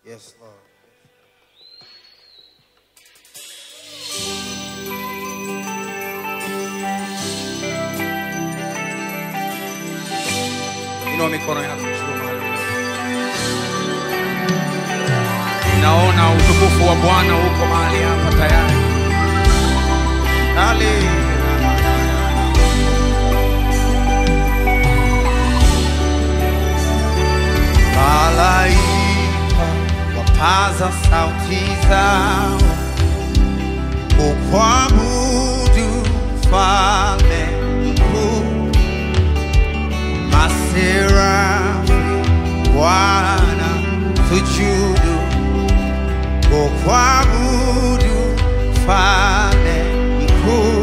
Yes, Lord. Inua mikono yako juu mahali. Naona utukufu wa Bwana uko mahali hapa tayari. Hallelujah. Malaika wapaza sauti zao kukuabudu mfalme mkuu, maserafi Bwana sujudu kukuabudu mfalme mkuu,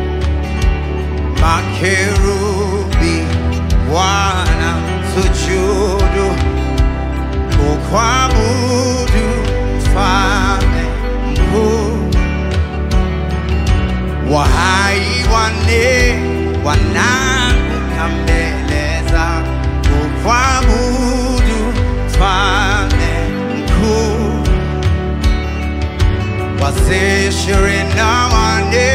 makerubi Bwana sujudu kukuabudu mfalme mkuu, wahai wane wanaanguka mbele zako kukuabudu mfalme mkuu, wazee ishirini na wane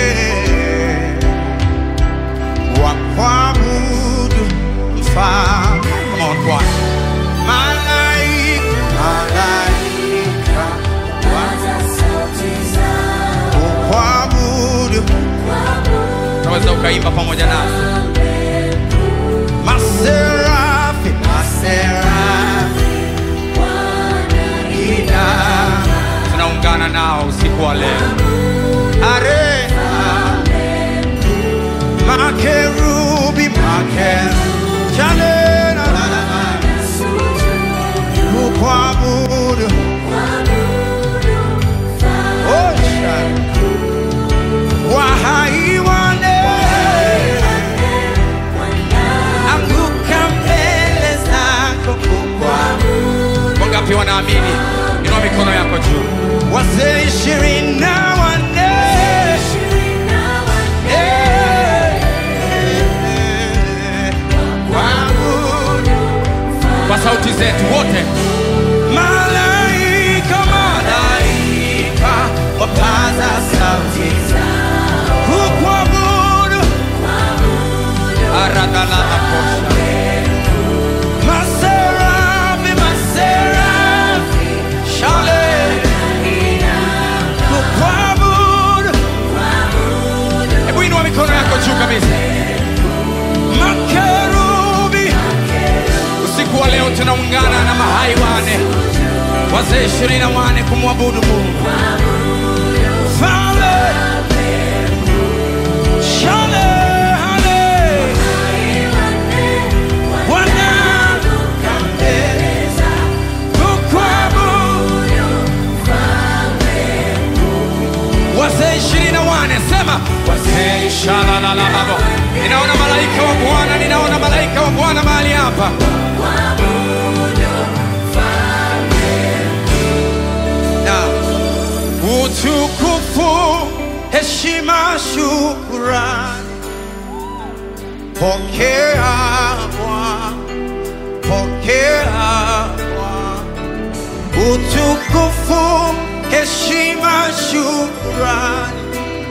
wakuabudu mfalme. Come on, choir. Malaika, malaika, kukuabudu. Unaweza ukaimba pamoja nasi. Maserafi, maserafi, ina tunaungana nao usiku wa leo. Are makerubi, makerubi, chale na la la la, kukuabudu. Oh, chale. Wahai wane anguka mbele zako kukuabudu. Wangapi wanaamini? Inua mikono yako juu. Wazee ishirini na wanne Eh, eh, waabudu. kwa sauti zetu wote malaika malaika wapaza sauti kukuabudu aradhalalakosha maserafi maserafi shale kukuabudu hebu inua mikono yako juu kabisa makerubi usiku wa leo tunaungana na mahai wane wazee ishirini na wane kumwabudu mungu Fale, shale, hale, wanaanguka mbele kukuabudu. wazee ishirini na wane sema wazee shalalalababo ninaona malaika wa bwana ninaona malaika wa bwana mahali hapa na utukufu heshima shukurani pokea Bwana pokea Bwana utukufu heshima shukurani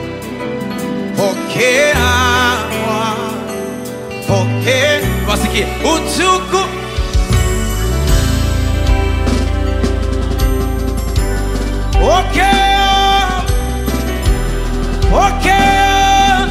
pokea Bwana pokea wasikie utukufu Pokea, pokea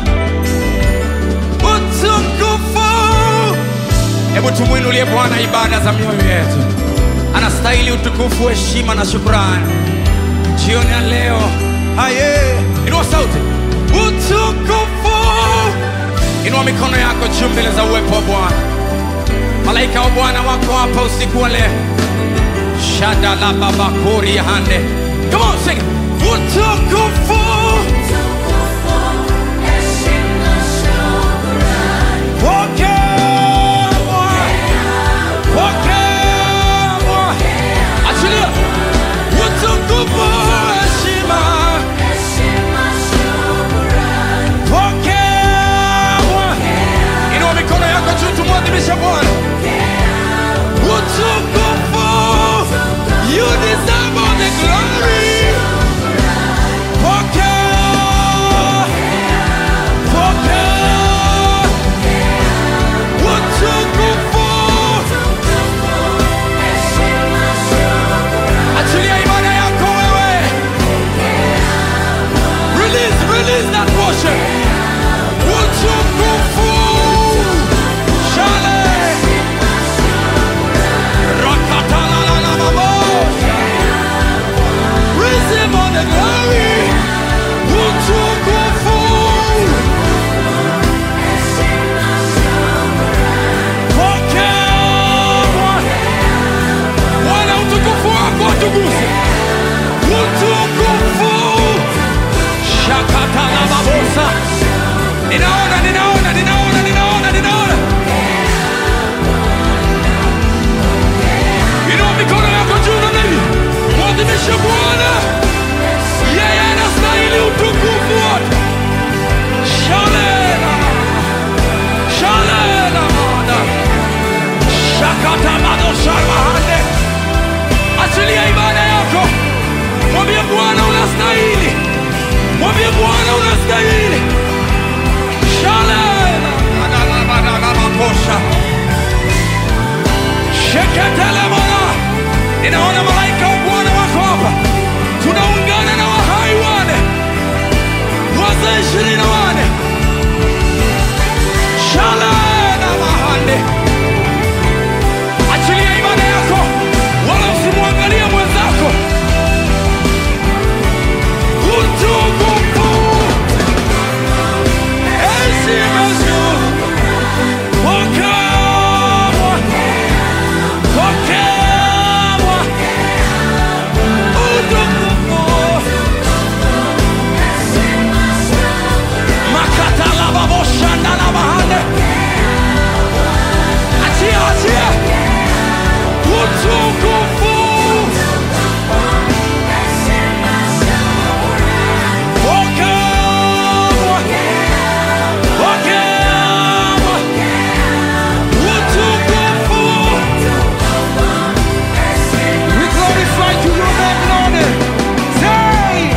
utukufu. Hebu tumwinulie Bwana ibada za mioyo yetu. Anastahili utukufu, heshima na shukrani. Jioni ya leo, haye, inua sauti, utukufu. Inua mikono yako juu mbele za uwepo wa Bwana. Malaika wa Bwana wako hapa usiku wa leo. Shada la baba kuri ya hande. Come on, sing. Utukufu. Pokea Bwana. Pokea Bwana. Achilia. Utukufu, heshima. Pokea Bwana. Inua mikono yako juu tumwadhimishe Bwana. Utukufu. You shalmahande achilia ibada yako mwambie bwana unastahili mwambie bwana unastahili shalemamakosha sheketelemana ninaona malaika wa bwana wako hapa tunaungana na wahai wane wazee ishirini na wane shalena mahande achilia ibada yako wala usimwangalie mwenzako utukufu heshima juu pokewa pokewa utukufu makatalababoshandanamahande achia achia utukufu pokewa pokewa utukufu we glorify to your name Lord say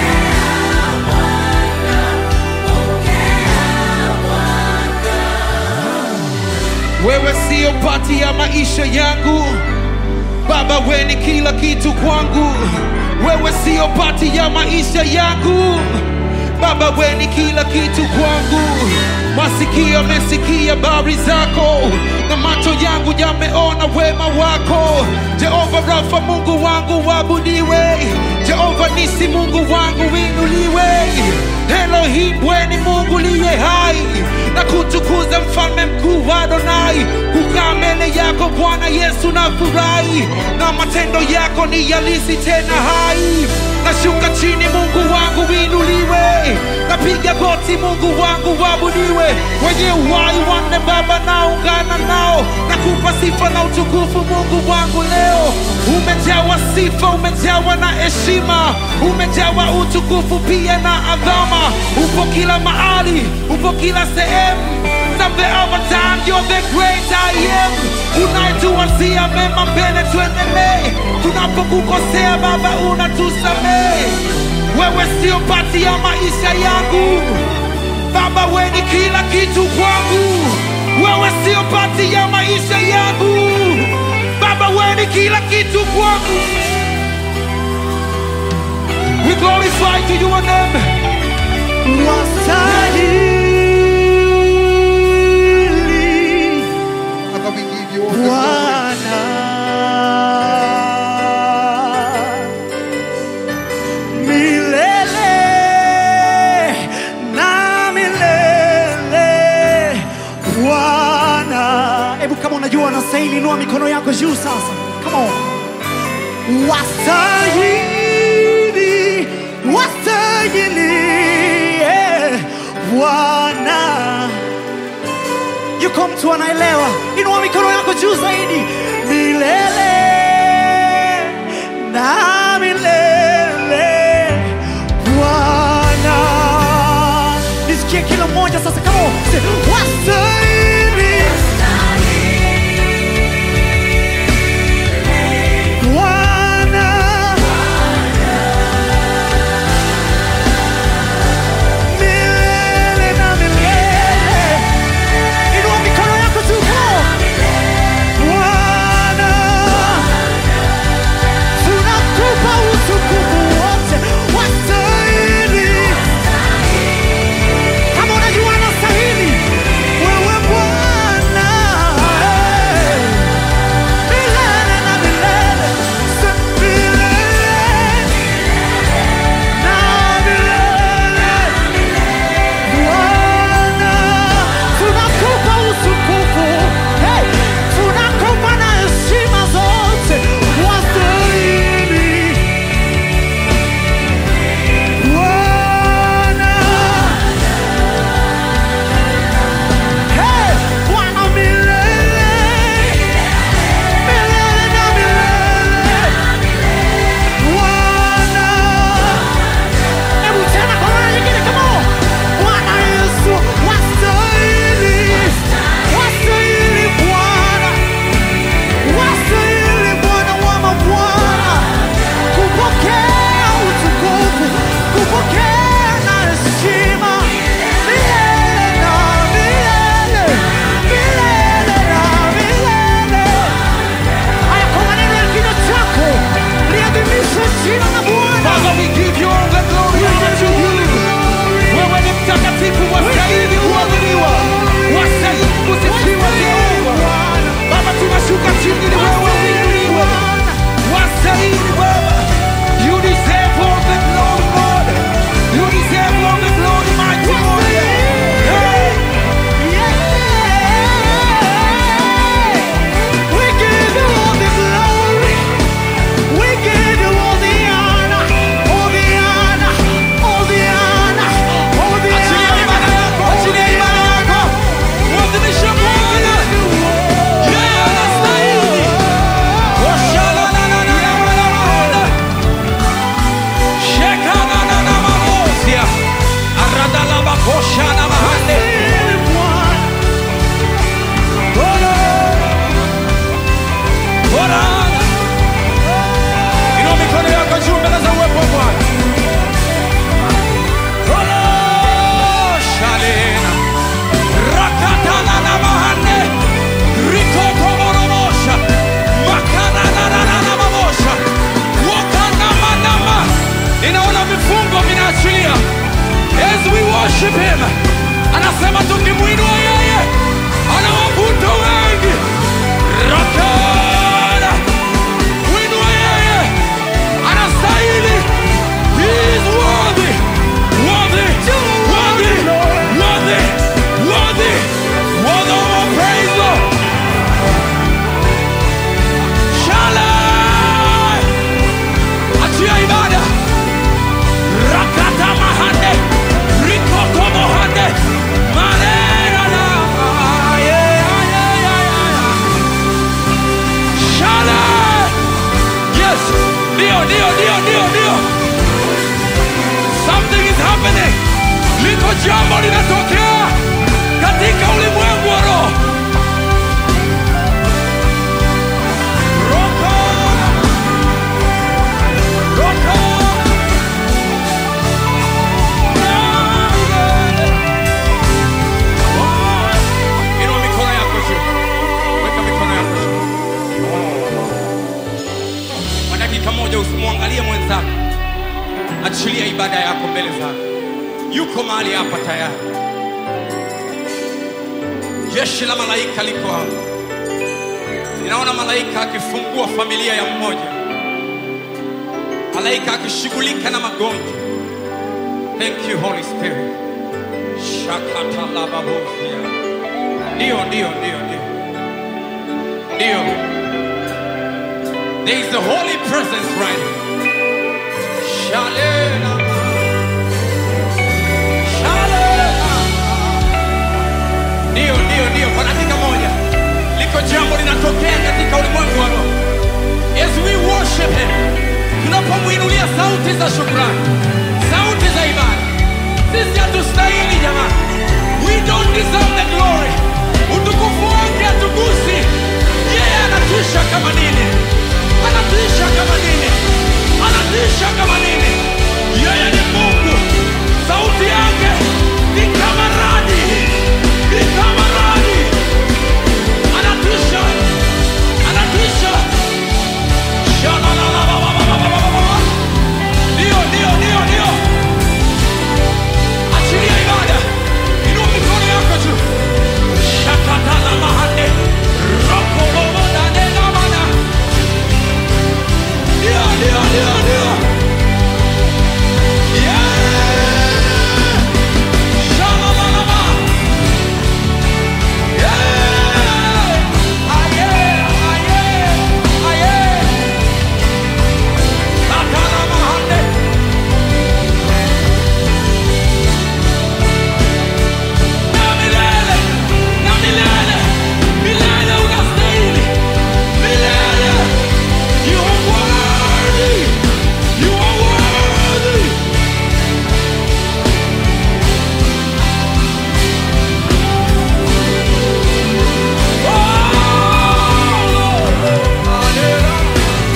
wewe sio pati ya maisha yangu baba we ni kila kitu kwangu wewe sio pati ya maisha yangu baba we ni kila kitu kwangu masikio yamesikia habari zako na macho yangu yameona wema wako jehova rafa mungu wangu wabudiwe jehova nisi mungu wangu winuliwe elohim we ni mungu liye hai na kutukuza mfalme mkuu wa Adonai. Kukaa mbele yako Bwana Yesu na furahi, na matendo yako ni yalisi tena hai. Nashuka chini, Mungu wangu winuliwe, napiga goti, Mungu wangu wabudiwe. Wenye uhai wanne Baba, naungana nao, nakupa sifa na utukufu Mungu wangu leo. Umejawa sifa, umejawa na heshima, umejawa utukufu pia na adhama. Upo kila mahali, upo kila sehemu Some the other time you're the great I am unayetuwazia mema mbele tuendelee tunapokukosea baba unatusamehe wewe sio pati ya maisha yangu baba we ni kila kitu kwangu wewe sio pati ya maisha yangu baba we ni kila kitu kwangu we glorify to your name Wastahili Father, we give you all the glory. Bwana milele na milele Bwana. Hebu kama unajua unastahili, inua mikono yako juu sasa. Come on. Wastahili, wastahili eh, Bwana yuko mtu anaelewa inua mikono yako juu zaidi milele na milele bwana nisikie kila mmoja sasa kama wastahili bwana milele na milele Inua mikono yako juu. Bwana ndio ndio ndio ndio ndio something is happening liko jambo linatokea katika ulimwengu wa roho Roko. Roko. Inua mikono yako juu. Weka mikono yako juu. Kwa dakika moja usimwangalie mwenzako, achilia ibada yako mbele zake. Yuko mahali hapa tayari. Jeshi la malaika liko hapa. Ninaona malaika akifungua familia ya mmoja, malaika akishughulika na magonjwa. Thank you Holy Spirit. Shakatalababofia. Ndio, ndio, ndio, ndio, ndio. There is a holy presence right now. Shalena. Shalena. Ndio, ndio, ndio. Kwa dakika moja liko jambo linatokea katika ulimwengu wa roho. As we worship him, tunapomwinulia sauti za shukrani, sauti za ibada. Sisi hatustahili jamani, we don't deserve the glory. Utukufu wake hatugusi. Yeye anatisha kama nini, anatisha kama nini, anatisha kama nini. Yeye ni Mungu, sauti yake ni kama radi, ni kama radi. Anatisha, anatisha. Shalalalalalalalalala. Ndio, ndio, ndio, ndio. Achilia ibada. Inua mikono yako juu. Shakatala mahande. Rokolobo dane namana. Ndio, ndio, ndio, ndio. Yeah. Shalalalaba. Yeah. Aye, aye, aye. Katala mahande. Na milele, na milele, milele unastahili. Milele. You are worthy. You are worthy. Oh, Lord.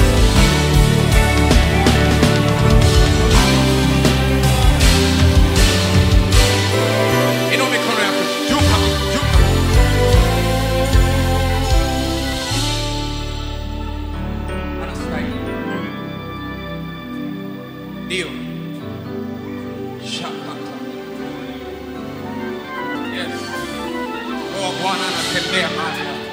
Inua mikono yako juu kabisa, juu kabisa. Anastahili. Ndio. Shakata. Yes. Roho wa Bwana anatembea mahali hapa.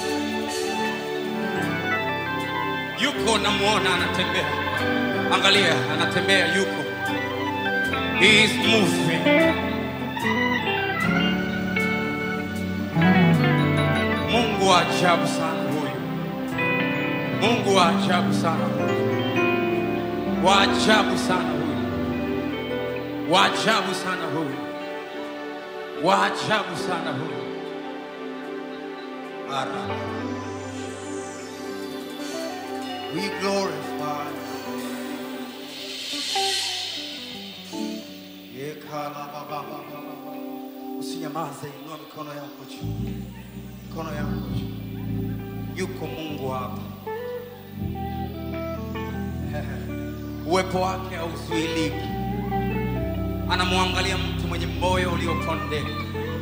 Yuko namuona anatembea. Angalia, anatembea yuko. He is moving. Mungu wa ajabu sana huyu. Mungu wa ajabu sana huyu. Wa ajabu sana huyu. Wa ajabu sana huyu. Wa ajabu sana huyu. Ara. We glorify. Usinyamaze, inua mikono yako juu, mikono yako juu. Yuko Mungu hapa, uwepo wake hauzuiliki. Anamwangalia mtu mwenye moyo uliokondeka.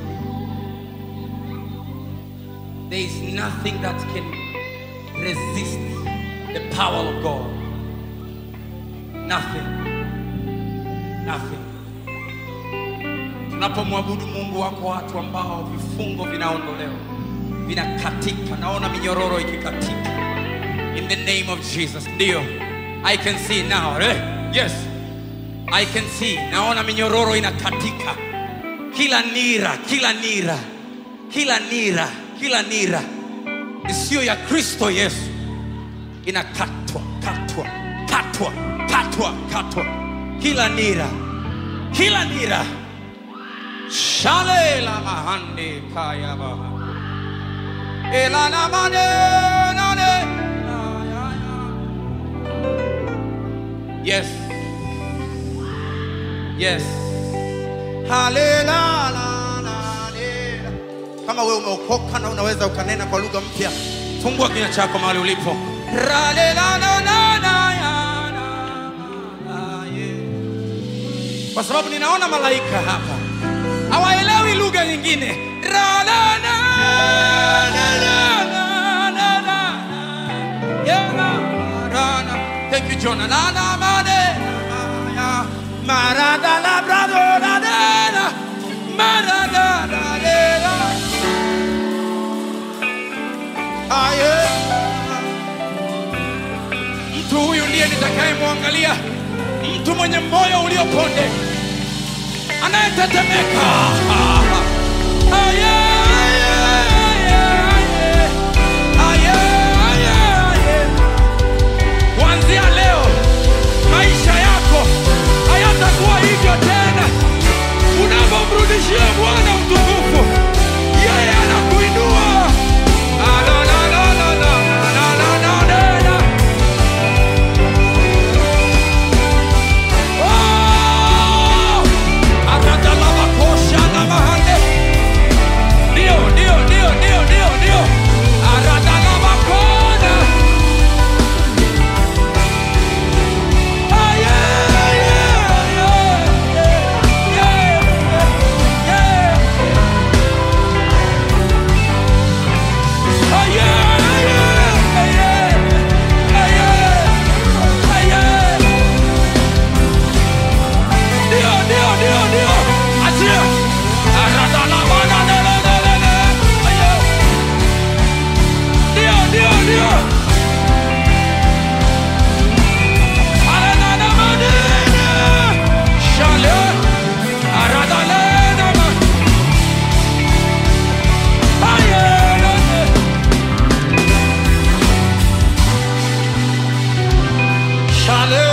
There is nothing that can resist the power of God. Nothing. Nothing. Tunapomwabudu Mungu, wako watu ambao vifungo vinaondolewa, vinakatika. Naona minyororo ikikatika in the name of Jesus. Ndio, I can see now. Eh? Yes, I can see. Naona minyororo inakatika, kila nira, kila nira, kila nira, kila nira isiyo ya Kristo Yesu inakatwa, katwa, katwa, katwa, katwa, kila nira, kila nira Shale la mahande kaya baha. Ela na mane nane. Ya, ya, ya. Yes. Yes. Halela, la, la, lela. Kama wewe umeokoka na unaweza ukanena kwa lugha mpya, fungua kinywa chako mahali ulipo. Ralela, la, la, la, ya, la, la, yeah. Kwa sababu ninaona malaika hapa hawaelewi lugha nyingine. Ra, la, la, la, la, la, la, la. Yeah, la, ra, la. Thank you, Jonah. La, la, ma, de, la, ya. Marada, la, brado, la, de, la. Marada, la, de, la. Ah, yeah. Mtu huyu ndiye nitakayemwangalia, mtu mwenye moyo ulioponde anayetetemeka. Ah, yeah, yeah, yeah, yeah. Ah, yeah, yeah, yeah. Kuanzia leo maisha yako hayatakuwa hivyo tena. Unapomrudishia Bwana utukufu, yeye anakuinua. Ah, la, la, la, la, la, la, la, la, la, la. Oh! Aradalabakosha na mahande. Ndio, ndio, ndio, ndio, ndio, ndio. Aradalabakona. Ah, yeah, yeah, yeah, yeah, yeah, yeah. Ah, yeah, yeah, yeah, ah, yeah, ah, yeah. Ndio, ndio, ndio, ndio. Achia. Aradalabana, le, le, le, le, le. Ah, yeah. Ndio, ndio, ndio. Arenana manene. Shale. Aradalena ma. Ah, yeah, yeah, yeah. Shale.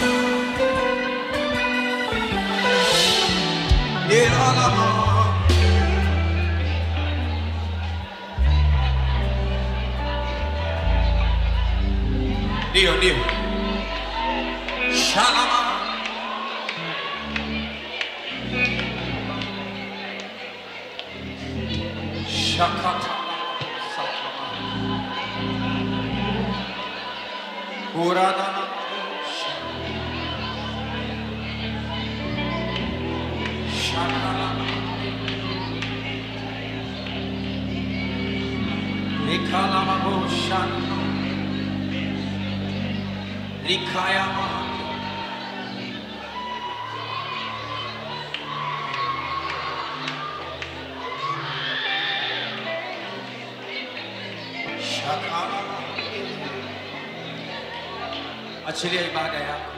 Ilalama. Ndio, ndio. Shalama. Shakata. Sakama. Uradana. Shakalama. Nikalama Boshana. Likayama. Shakalama. Achilia ibada yako.